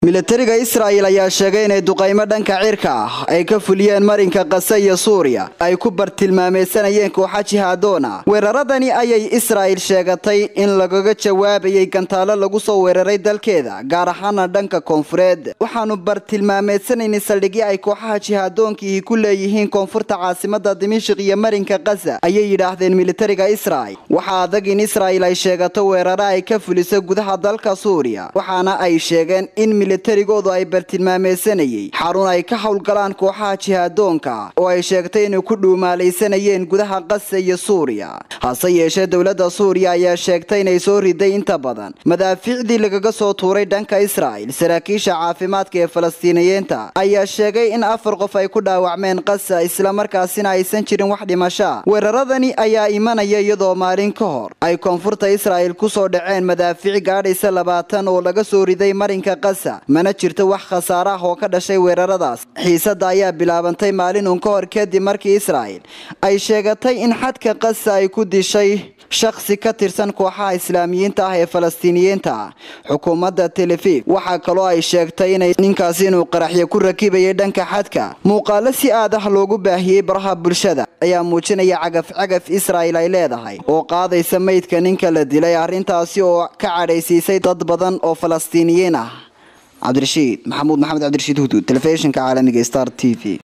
milatariga israa'il ayaa sheegay inay duqaymo dhanka cirka ah ay ka fuliyeen marinka kase iyo suuriya ay ku bartilmaameysanayeen kooxa jihaadoona weeraradani ayay israa'il sheegatay in lagaga jawaabayay gantaalo lagu soo weeraray dalkeeda gaar ahaana dhanka koonfureed waxaanu bartilmaameedsanaynay saldhigyo ay kooxaha jihaadoonkiihi ku leeyihiin koonfurta caasimada dimashik iyo marinka kasa ayay yidhaahdeen militariga israa'il waxaa adag in israa'il ay sheegato weeraro ay ka fuliso gudaha dalka suuriya waxaana ay sheegeen in militarigoodu ay bartilmaameysanayay xarun ay ka howlgalaan kooxaha jihaadoonka oo ay sheegtay inay ku dhuumaalaysanayeen gudaha kasa iyo suuriya hase yeeshee dowladda suuriya ayaa sheegtay inay soo riday inta badan madaafiicdii lagaga soo tuuray dhanka israa'il saraakiisha caafimaadka ee falastiiniyiinta ayaa sheegay in afar qof ay ku dhaawacmeen kasa islamarkaasina aysan jirin wax dhimashaa weeraradani ayaa imanaya iyadoo maalin ka hor ay koonfurta israa'il kusoo dhaceen madaafiic gaadhaysa labaatan oo laga soo riday marinka kasa mana jirto wax khasaare ah oo ka dhashay weeraradaas xiisadda ayaa bilaabantay maalin uun ka hor kadib markii israa'il ay sheegatay in xadka kasa ay ku dishay shakhsi ka tirsan kooxaha islaamiyiinta ah ee falastiiniyiinta ah xukuumadda telefif waxaa kaloo ay sheegtay inay ninkaasi inuu qaraxyo ku rakibayay dhanka xadka muuqaalo si aad ah loogu baahiyey baraha bulshada ayaa muujinaya cagaf cagaf israa'il ay leedahay oo qaadaysa meydka ninka la dilay arrintaasi oo ka cadhaysiisay dad badan oo falastiiniyiin ah cabdirashiid maxamuud maxamed cabdirashiid huduud telefishinka caalamiga star t v